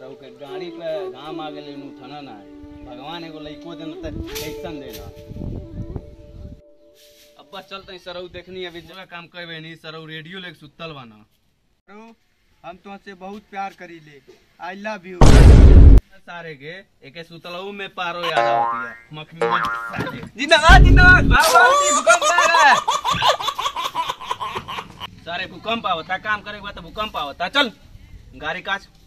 तो के गाड़ी पे घाम आ गेले नु ठना ना भगवान एगो लइको देन त कैसन देना अब्बा चलते सरऊ देखनी अभी जगह काम करबे नहीं सरऊ रेडियो लेके सुतल बाना करो, हम तुमसे बहुत प्यार करी ले आई लव यू सारे के एके सुतलऊ में पारो याद होती है मखनी जिंदाबाद जिंदाबाद भगवान भूकंप आ रहा है सारे भूकंप आवता काम करे के बाद तो भूकंप आवता चल गाड़ी काच